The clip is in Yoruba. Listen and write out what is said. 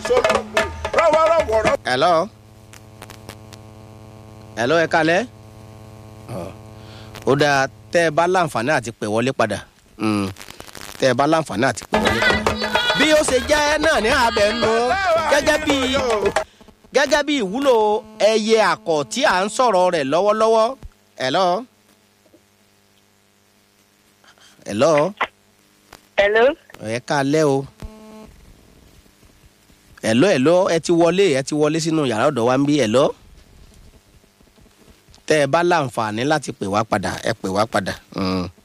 sológun rọ́wọ́rọ́wọ́rọ́. hello hello ẹ kalẹ́ ó dáa tẹ́ ẹ bá láǹfààní àti pè wọlé padà Mm. tẹ́ ẹ bá láǹfààní àti pè wọlé padà. bí ó ṣe jẹ́ náà ní abẹ́ nu gẹ́gẹ́ bí gẹ́gẹ́ bí ìwúlò ẹyẹ àkọ́ tí à ń sọ̀rọ̀ rẹ̀ lọ́wọ́lọ́wọ́ hello hello Hello. ẹ kalẹ́ o hello hello ẹ ti wọlé ẹ ti wọlé sínú yàrá ọ̀dọ̀ wa ń bí hello tẹ́ ẹ bá láǹfààní láti pè wá padà ẹ pè wá padà. Mm.